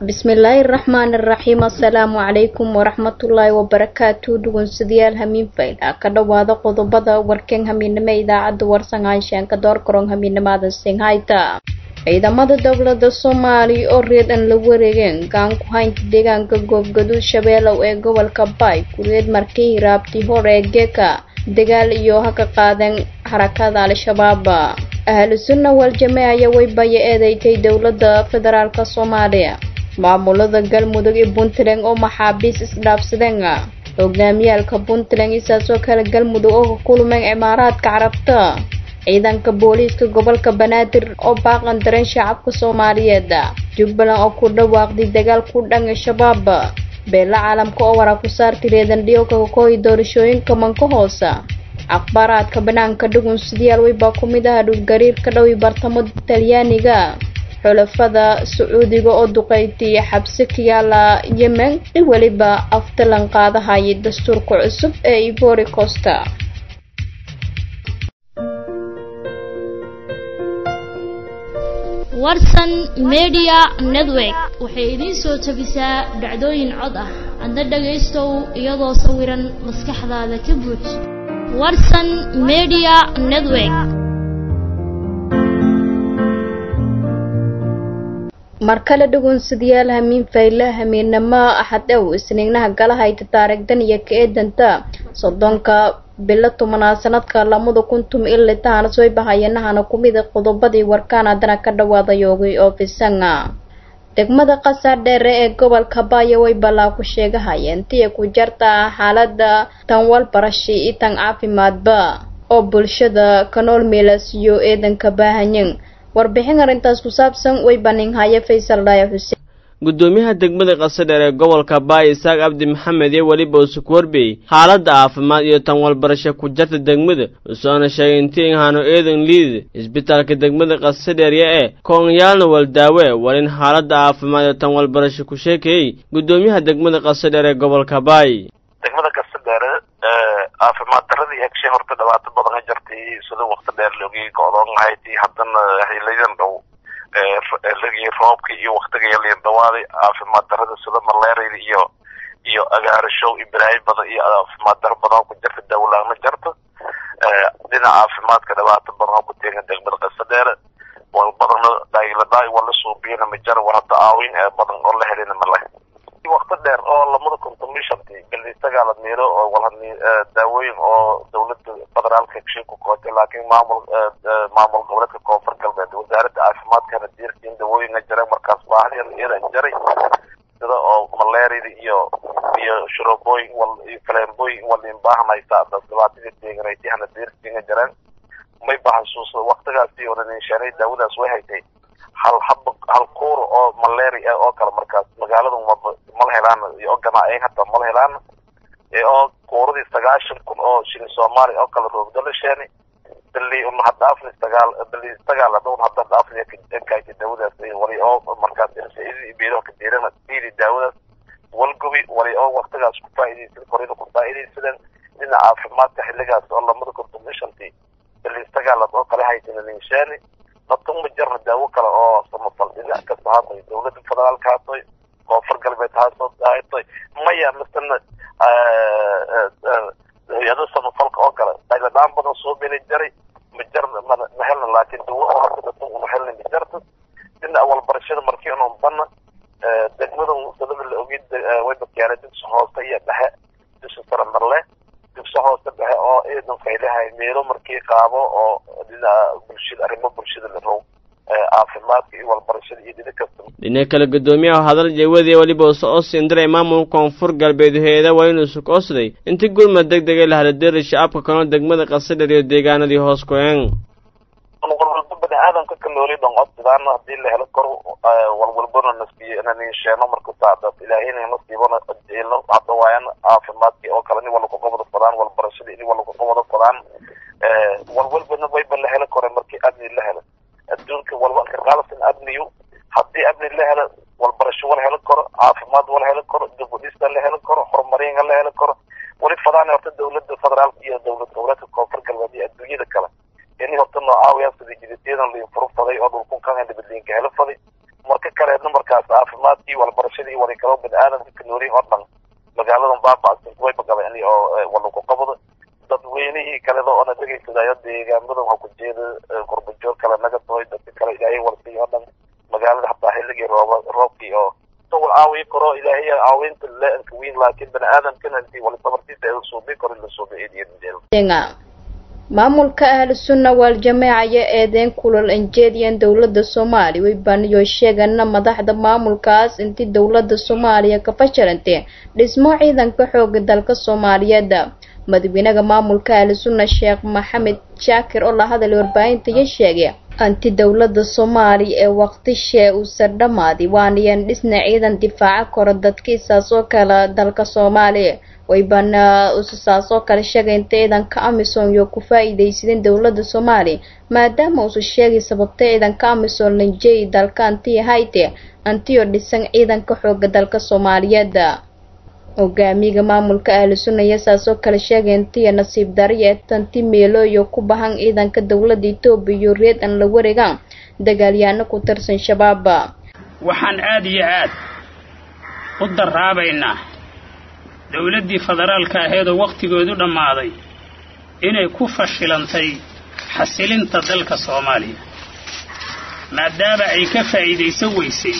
bismillaahi raxmaani raxiim assalaamu calaykum waraxmatullaahi wabarakaatu dhugunsidayaal hamiin fayla ka dhowaada qodobada warkeen hamiinimo idaacadda warsangaashaanka doorkaroon hamiinimada singhayta ciidamada dowlada soomaaliya oo reedan la wareegeen gaan ku haynta deegaanka goobgaduud shabeelow ee gobolka baay kureed markii hiraabtii hore ee geeka dagaal iyo ha ka qaadeen xarakada al-shabaab ahlu sunna waljamee ayaa weybaya eedeystay dowlada federaalk soomaaliya maamulada galmudug iyo puntland oo maxaabiis isdhaafsadeen hogaamiyaalka puntland isaasoo kale galmudug oo ka kulmeen cimaaraadka carabta ciidanka booliiska gobolka banaadir oo baaqan dareen shacabka soomaaliyeed jubbaland oo ku dhawaaqday dagaal ku dhan shabaab beela caalamka oo waraa ku saartay reedandhiyo kakakooyi doorashooyinka manka hoosa akhbaaraadka banaanka dhugun sidayaal weybaa ku mid ah dhulgariir ka dhowi bartamo talyaaniga xulafada sacuudiga oo duqeyti xabsi ka yaala yemen i weliba aftalan qaadahayay dastuurka cusub ee ivory costa warsan media network waxay idiin soo tabisaa dhacdooyin cod ah adna dhagaystow iyadoo sawiran maskaxdaada ka buuj warsan media network mar kale dhugunsidayaal hamiin fayla hamiinamo axadow isniignaha galahayta taarigdan iyo ka eedanta soddonka bilo tobanaad sanadka lamada kun tum ili tahana soo bahayanahana kumida qodobadii warkaan haddana ka dhawaada yoogay oo fisanga degmada qasaar dheere ee gobolka baaya way balaa ku sheegahayeen tiya ku jarta xaalada tanwal barashi iyo tan caafimaadba oo bulshada kanool meelasiyo eedanka baahanyin warbixin arrintaas ku saabsan way baninhaya faysal dhaaya xuseen guddoomiyaha degmada qasadheer ee gobolka baay isaaq abdi maxamed iyo weliba usuku warbiyey xaaladda caafimaad iyo tan walbarasho ku jarta degmada usoona sheegay intii inhaano eedan liid isbitaalka degmada qasadheerya ee koonyaalna waldaawe walin xaaladda caafimaad iyo tan walbarasho ku sheekeeyey guddoomiyaha degmada qasadheer ee gobolka baay degmada qasadheere caafimaad daradii hegshay horta dhibaato badan ka jartay sida wakti dheer loogii go-doon lahayd haddana xiliyadan dhow lagii roobka iyo waktiga yaliin dhawaaday caafimaad darada sida maleeriyada iyo iyo agaarishow ibraahim badan iyo caafimaad daro badan oo ku jirta dawlaama jarta dhinaca caafimaadka dhibaato badan oo ku teegan degmada qasadheere wal badana dhaayladhaay wala suubiyana ma jara war hadda aawin ee badan oo la helina ma leh wakti dheer oo lamada contomishanti galiisagaala miiro oo walhani daawooyin oo dawladda federaalka heshay ku kootay laakiin maamul maamul goboleedka koonfur galbeed wasaaradda caafimaadkana diirtiin daawooyinka jira markaas baahiyan iyadan jaray sida oo maleeriyada iyo iyo shurobooyin wal iyo faleembooyin walin baahanaysa adas dhibaatadii deeganaytay hana diirtiinga jireen may bahasuusa waktigaasi oranisheenay daawadaas way haytay hal hab hal kuur oo malaria oo kale markaas magaaladu mala helaan iyo ganaayen hata mala helaan oo kuuradii sagaashan kun oo shilin soomaaliya oo kale roogdo la sheeni bili un hadhaafni sagaal bili sagaal hadda un hadda dhaafni kayti daawadaas wali oo markaas irsaidi beedaha ka diirana diidi daawadaas walgubi wali oo waktigaas ku faa'iidaysan korina ku faa'iidaysadeen dhinaca caafimaadka xilligaas oo lamada contomishanti bili sagaalaad oo kale haysan ninsheeni natuma jarna daawo kale oo samafal dhinac kasta haatoy dawladda federaalka haatoy koonfur galbeed haatoy maya masana hay-ada samafalka oo kale dayladhaan badan soo beli jaray ma jarna ma helna laakiin dawo oo hadda dhatan uma helna ma jarta dhinaca walbarashada markii unan bana degmada sadaba la ogid way badyaanay dugsi hoose iyo dhexe dugsi sare marle dugsi hoose dhexe oo ciidan faylahay meelo markii qaabo oo dhinaca bulshada arrimo bulshada la row caafimaadka iyo walbarashada iyo dhina kasta dhinaca kale guddoomiyaha hadal jeewadiya weliba uso oo siindiray maamulka koonfur galbeed heeda waa inuu sukoosday intii gurmad deg degay la haladeeri shacabka kanoo degmada qasadher iyo deegaanadii hoos ku-een walwalba bani aadamka ka nooli dhonqodsidaan hadii la helo kor walwalbana nasiiyo nanisheeno marka saacdaas ilaahayna nasiibana jeelno hadda waayan caafimaadkii oo kale nin walba kaqobada fadaan walbarashada in walba kaqobada fadaan walwalbana wayba la helo kore markii amni la helo adduunka walba ka qaalasan amniyu haddii amni la helo walbarasho wala helo karo caafimaad wala helo karo dibudhista la helo karo horumaringa la helo karo wali fadaan horta dawladda federaalka iyo dawlad goboleedka koonfur galbeed iyo adduunyada kale ini horta noocaawaya sida jidadyadan liin furu faday oo dhulkun kan nabadliinka helo faday marka kaleedna markaas caafimaadkii walbarashadii wali kaloo bini aadamka ka noolay oo dhan magaaladan baaba'san way bagaleen oo walagu qabado dadweynihii kaleda oona dhegaysadayo deegaamadan ha ku jeeda qurbajoog kale naga tahoy dadka kale ilaahay walsiiy oo dhan magaalada hataa xilligii rooba roobkii oo wal caawiyi karo ilaahay caawinta le-anka weyn laakiin bani aadamkana intii wali sabartiisa ee suubi karo la suubi eediyadindeeda maamulka ahlu sunna waaljamaaca ayaa eedeyn kulal anjeediyan dowladda soomaaliya way baaniyo sheegana madaxda maamulkaas intii dowladda soomaaliya ka fashilantee dhismo ciidanka xooga dalka soomaaliyeed madaxweynaha maamulka ahlu sunna sheekh maxamed shaakir oo la hadalay warbaahinta iyo sheegay anti dowladda soomaaliya ee waqtishee uusan dhammaaday waanayan dhisna ciidan difaaca koro dadkiisaas oo kale dalka soomaaliya waybana ususaas oo kale sheegay inta ciidanka amisom iyo ku faa-iideysadeen dowladda soomaaliya maadaama uusa sheegay sababta ciidanka amisom lanjeey dalka anti hayte antiyo dhisan ciidanka xooga dalka soomaaliyeed hogaamiga maamulka ahlu sunna iyo saas oo kale sheegay intiya nasiib dariya ee tanti meelooyo ku bahan ciidanka dowladda etoobiya iyo reed an la wareegaan dagaalyaano ku tirsan shabaab waxaan aada iyo aad u daraabaynaa dowladdii federaalka aheedoo wakhtigoodu dhammaaday inay ku fashilantay xasilinta dalka soomaaliya maadaama ay ka faa'iidaysan weysay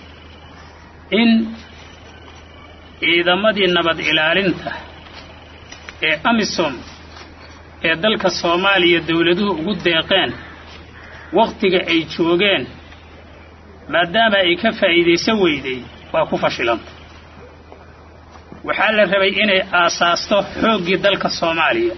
in ciidamadii nabad ilaalinta ee amisom ee dalka soomaaliya dowladuhu ugu deeqeen wakhtiga ay joogeen maadaama ay ka faa'iidaysan weyday waa ku fashilanta waxaa la rabay inay aasaasto xooggii dalka soomaaliya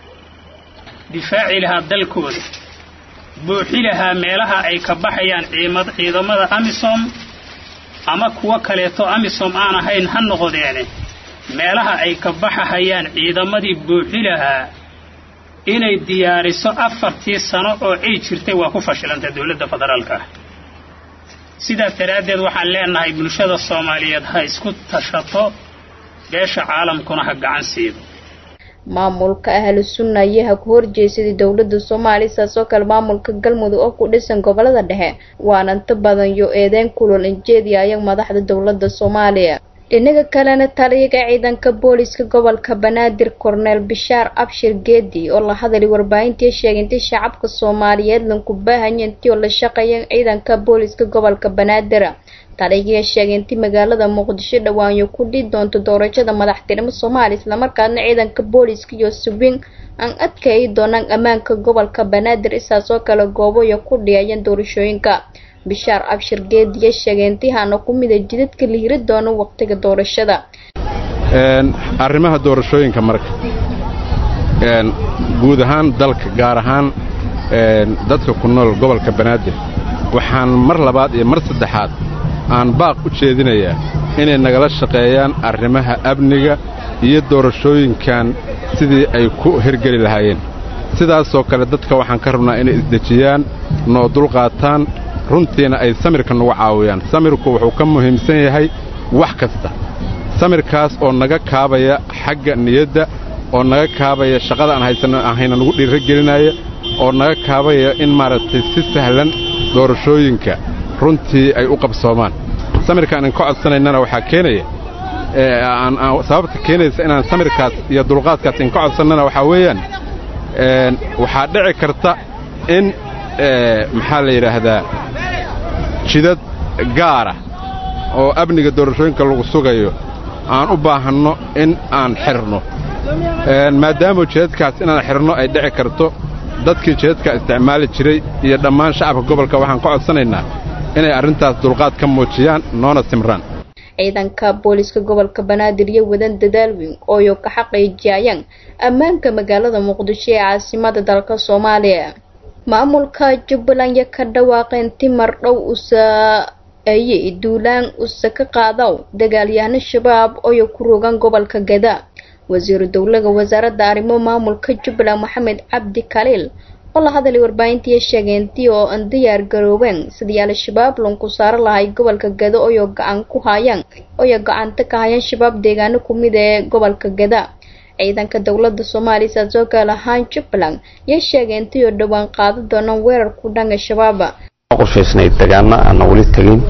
difaaci lahaa dalkooda buuxi lahaa meelaha ay ka baxayaan ciidamada amisom ama kuwo kaleeto amisom aan ahayn ha noqdeene meelaha ay ka baxahayaan ciidamadii buuxi lahaa inay diyaariso afartii sano oo ay jirtay waa ku fashilantay dowladda federaalka ah sidaas daraaddeed waxaan leenahay bulshada soomaaliyeed ha isku tashato beesha caalamkuna ha gacan siido maamulka ahlu sunna ayaa ku horjeesaday dowladda soomaaliya saas oo kale maamulka galmudug oo ku dhisan gobolada dhexe waana inta badan yo eedeyn kulol injeediya ayag madaxda dowladda soomaaliya dhinaga kalena taliyaga ciidanka booliska gobolka banaadir korneel bishaar abshir geedi oo la hadalay warbaahintii sheegay intii shacabka soomaaliyeed lanku baahanya intii oo la shaqeeya ciidanka booliska gobolka banaadir taliyaga sheegay intii magaalada muqdisho dhawaanyo ku dhii doonto doorashada madaxtinimo soomaaliya islamarkaasna ciidanka booliska iyo subin aan adkayi doonaan ammaanka gobolka banaadir isaas oo kale gooboya ku dhiyayeen doorashooyinka bishaar abshir geediya sheegay intihaana ku mida jidadka la hiri doono waqtiga doorashada arrimaha doorashooyinka marka guud ahaan dalka gaar ahaan dadka ku nool gobolka banaadir waxaan mar labaad iyo mar saddexaad aan baaq u jeedinayaa inay nagala shaqeeyaan arrimaha amniga iyo doorashooyinkan sidii ay ku hirgeli lahaayeen sidaasoo kale dadka waxaan ka rabnaa inay isdejiyaan noo dulqaataan runtiina ay samirka nagu caawiyaan samirku wuxuu ka muhiimsan yahay wax kasta samirkaas oo naga kaabaya xagga niyadda oo naga kaabaya shaqada aan haysanno ahayna nagu dhiirro gelinaya oo naga kaabaya in maaragtay si sahlan doorashooyinka runtii ay u qabsoomaan samirkaan in ka codsanaynana waxaa keenaya sababta keenaysa inaan samirkaas iyo dulqaadkaas in ka codsannana waxaa weeyaan waxaa dhici karta in maxaa la yidhaahdaa jidad gaara oo amniga doorashooyinka lagu sugayo aan u baahanno in aan xirno maadaama jidadkaas inaan xirno ay dhici karto dadkii jidadka isticmaali jiray iyo dhammaan shacabka gobolka waxaan ka codsanaynaa inay arrintaas dulqaad ka muujiyaan noona simraan ciidanka booliska gobolka banaadir iyo wadan dadaal weyn ooyo ka xaqiijiyayaan ammaanka magaalada muqdisho ee caasimada dalka soomaaliya maamulka jubbaland ya ka dhawaaqeen timar dhow usa ayey duulaan usa ka qaadaw dagaalyahano shabaab ooyo ku rogan gobolka gada wasiiru dowlaga wasaaradda arrimo maamulka jubbaland maxamed cabdi kaliil oo la hadalay warbaahintii sheegeentii oo aan diyaar garoobeen sidii al-shabaab lanku saaro lahay gobolka gada ooyo gacan ku hayaan ooyo gacanta ka hayaan shabaab deegaano kumid ee gobolka gada ciidanka dowladda soomaaliya saasoo kale ahaan jubbaland yay sheegeentii oo dhowaan qaado doonaan weerar ku dhanka shabaab qorshaysnayd dagaano aanna weli tegin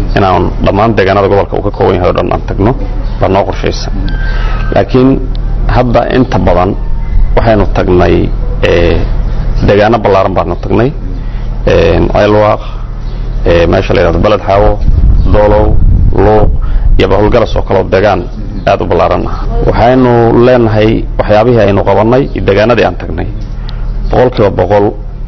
inaan dhammaan deegaanada gobolka uu ka kooban yahay o dhan aan tagno baa noo qorshaysan laakiin hadda inta badan waxaynu tagnay deegaano ballaaran baanu tagnay ceelwaaq meesha la yidhahdo beled xaawo doolow luuq iyo bahulgaras oo kaleo deegaan aad u ballaaran ah waxaynu leenahay waxyaabihii aynu qabannay iyo deegaanadii aan tagnay boqol kiiba boqol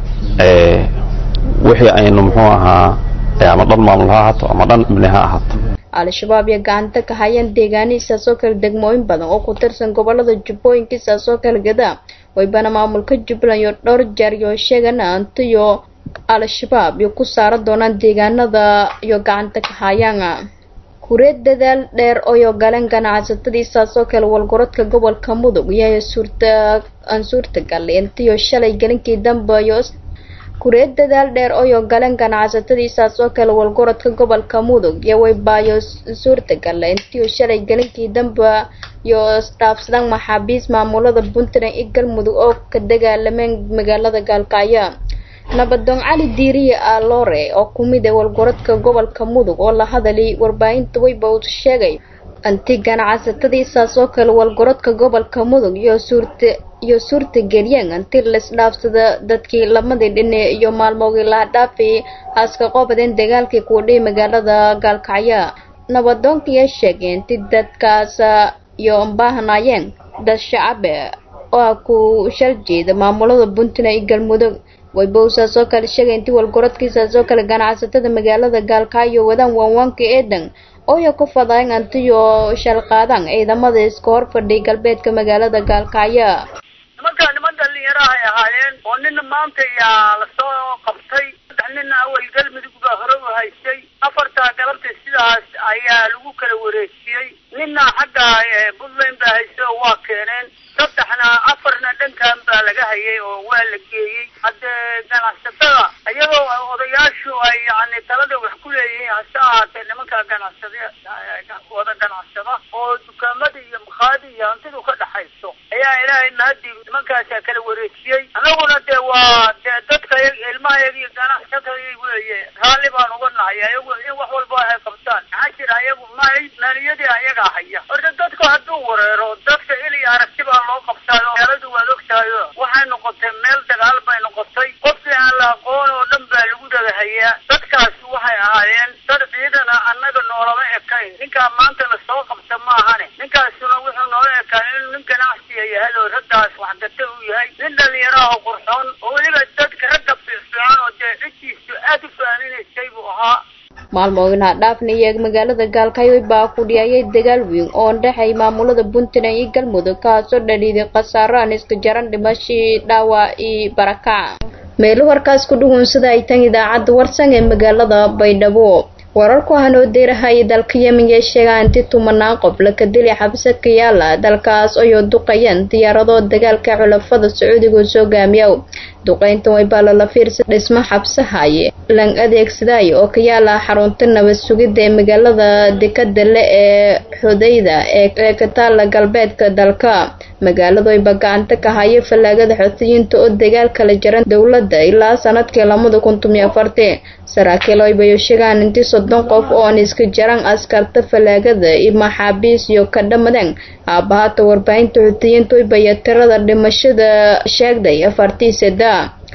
wixii aynu muxuu ahaa ama dhan maamul ha ahaato ama dhan ibni ha ahaato al-shabaab iyo gacanta ka hayaan deegaanihiisaas oo kale degmooyin badan oo ku tirsan gobolada jubbooyinkiisaas oo kala gada waybana maamulka jubbaland iyo dhowr jeer iyo sheegana antiyo al-shabaab iyo ku saara doonaan deegaanada iyo gacanta ka hayaan kureed dadaal dheer oyo galeen ganacsatadiisaas oo kale walgorodka gobolka mudug iyo suurta aan suurtagal intiyo shalay galinkii dambe iyo kureed dadaal dheer oyo galeen ganacsatadiisaas oo kale walgorodka gobolka mudug iyo waybaayo suurtagal intiyo shalay galinkii dambe iyo isdhaafsadaan maxaabiis maamulada puntland iyo galmudug oo ka dagaalameen magaalada gaalkacyo nabadoon cali diiriye aloore oo kumid ee walgorodka gobolka mudug oo la hadalay warbaahinta weyba uu sheegay anti ganacsatadiisaas oo kale walgorodka gobolka mudug iyo suurta iyo suurtageliyeen anti laisdhaafsada dadkii lamadii dhine iyo maalmoogii laha dhaafi haaska qoobadeen dagaalkii kuudhihi magaalada gaalkacyo nabadoonkiiya sheegay inti dadkaas iyo baahnaayeen dad shacabe oo ku shal jeeda maamulada puntland iyo galmudug waybowsaas oo kale sheegay intii walgorodkiisaas oo kale ganacsatada magaalada gaalkacyo wadaan waanwaanka eedan ooya ku fadayn antiyo shalqaadaan ciidamada iska hor fadhiy galbeedka magaalada gaalkacyo nimanka niman dhalinyaro ay ahaayeen oo nina maanta yaa lasoo qabtay saddex nina awal galmudug baa hore u haystay afartaa galabta sidaas ayaa lagu kala wareejiyey nina xagga puntland baa haystay oo waa keeneen saddexna afarna dhankan baa laga hayay oo waa la geeyey haddee ganacsatada iyagoo odayaashu ay yani talada wax ku leeyihiin hase ahaatee nimanka ganacsada wada ganacsada oo dukaamada iyo makhaadi iyo hantidu ka dhaxayso ayaa ilaahay mahadii nimankaasaa kala wareejiyey annaguna dee waa dee dadka ilmahayaga iyo ganacsatada weeye raalli baan uga nahay ayagu in wax walba ay qabtaan maxaa jira ayagu maay maaliyadii ayagaa haya horta dadku hadduu wareero dadka il iyo aragti baa loo qabtaayo meeladu waad ogtahayo waxay noqotay meel dagaal bay noqotay qofkii aan la aqoon oo dhan baa lagu dhagahayaa dadkaasi waxay ahaayeen dad ciidana annaga noolama ekayn ninkaa maanta lasoo qabta ma ahane ninkaasuna wuxuu noola ekaan inuu nin ganacsiya yahay oo raggaas waxgata uu yahay nin dhalinyaraha oo qurxoon oo weliba dadka ragga fiicfiican oo dee ciddiisu aada u faaninaysay buu ahaa maalmoogina dhaafnaya magaalada gaalkacyo baa ku dhiyayay dagaal weyn oo dhexay maamulada puntland iyo galmudug kaasoo dhaliiday khasaaro aan iska jaran dhimashii dhaawac iyo barakac meelo warkaas ku dhugunsada ay tan idaacadda warsan ee magaalada baydhabo wararku hanoo deerahaya dalka yemen ee sheegaa inti tumanaan qof laka dili xabse ka yaala dalkaas ayoo duqayeen diyaarado dagaalka xulafada sacuudiga soo gaamiyow duqayntan way baa lala fiirsa dhismo xabsahaye lan adeegsadaayo oo ka yaala xarunta nabad sugidda ee magaalada dekada le ee xudayda ee ka taala galbeedka dalka magaaladu ayba gacanta ka haya fallaagada xoutiyiinta oo dagaal kala jaran dowladda ilaa sanadkii lamada kun tomiyo afartii saraakiil aybayo sheegaan intii soddon qof ooan iska jaran askarta fallaagada iyo maxaabiis iyo ka dhamadeen aabbahaata warbaahinta xuutiyiinta waybaya tirada dhimashada sheegday afartii seda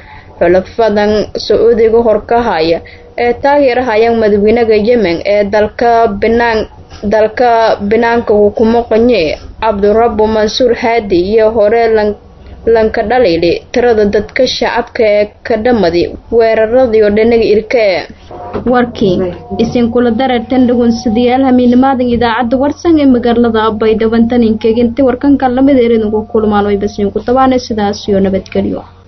xulafadan sacuudiga horkahaya ee taageerahayaan madaxweynaha yemen ee dalka binaan dalka binaanka hukumo qanye cabdurabbu mansuur haadi iyo hore lanka dhaliili tirada dadka shacabka ee ka dhamadi weeraradiio dhinaga irke warkii isinkula dareertan dhagunsadayaal hamiinimaadan idaacadda warsan ee magaalada baydhaban taninkeeginti warkanka lamid erenugu kulmaan way basmiinku tabaana sidaas iyo nabadgelyo